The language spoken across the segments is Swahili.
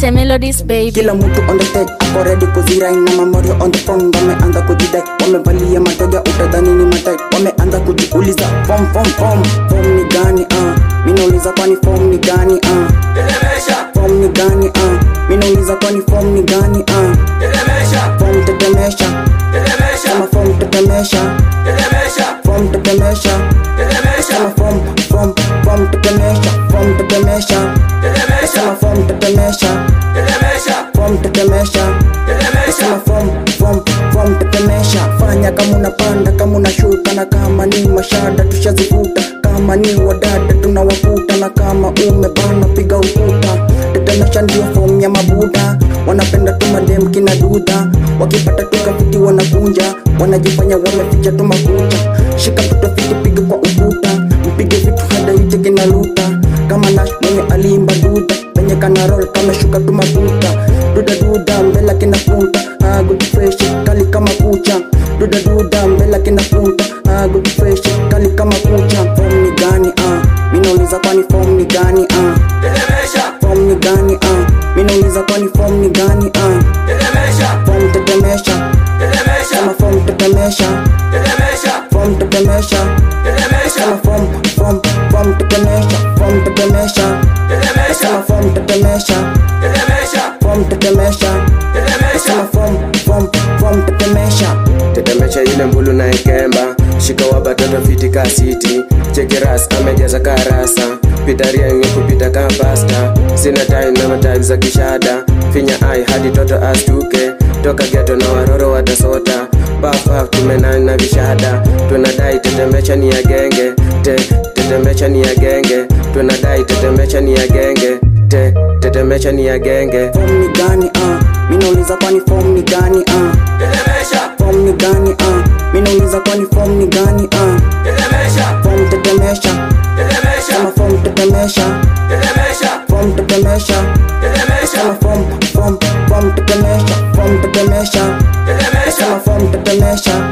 Niite melodies baby. kila mtu on the stage ako ready kuzirai na mamorio on the phone wameanza kujidai wamevalia matoja utadhani ni matai wameanza kujiuliza form form form form ni gani uh? minauliza kwani form ni gani uh? form ni gani uh? minauliza kwani form ni gani uh? form tetemesha kama form tetemesha form tetemesha kama form form form tetemesha form tetemesha kama form tetemesha form tetemesha kama form form form tetemesha fanya kama unapanda kama unashuka na kama ni mashada tushazivuta kama ni wadada tunawakuta na kama umebana piga ukuta tetemesha ndio form ya mabuda wanapenda tu madem kina dudha wakipata tu kafiti wanakunja wanajifanya wameficha tu makucha shika mtoto fiti piga kwa ukuta mpige vitu hada ite kina luta kama nash mwenye aliimba duda penye kana roll kama shuka tu makuta duda duda mbela kina punta ah, good fresh kali kama kucha duda duda mbela kina punta ah, good fresh kali kama kucha form ni gani ah minauliza kwani form ni gani ah form ni gani ah minauliza kwani form ni gani ah form tetemesha kama form tetemesha form tetemesha kama form form form tetemesha form tetemesha kama form tetemesha form tetemesha kama form form form tetemesha tetemesha ile mbulu na ikemba shika wa batoto fiti ka siti chekeras amejaza karasa pitaria yenye kupita ka pasta sina time na matai za kishada finya ai hadi toto astuke toka geto na waroro watasota pafaf tumenani na vishada tunadai tetemesha ni ya genge te tetemesha ni ya genge tunadai tetemesha ni ya genge te tetemesha ni ya genge form ni gani ah minauliza kwani form ni gani ah form ni gani ah minauliza kwani form ni gani ah form tetemesha kama form tetemesha form tetemesha kama form form form tetemesha form tetemesha kama form tetemesha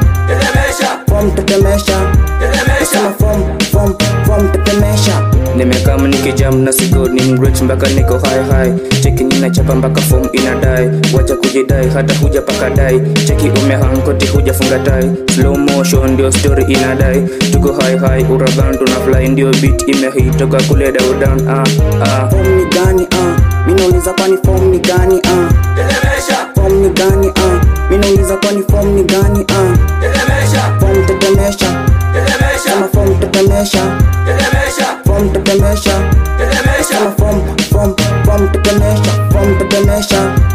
form tetemesha kama form form form tetemesha nimekam nikijam na sigo ni mrich mpaka niko high high cheki ninachapa mpaka form inadai wacha kujidai hata huja paka dai cheki umehankoti hujafunga tai slow motion ndio story inadai tuko high high uragan tuna fly ndio beat imehitoka kule daudan ah ah form ni gani ah minauliza kwani form ni gani ah form ni gani ah minauliza kwani form ni gani ah form tetemesha kama form tetemesha form tetemesha kama form form form tetemesha form tetemesha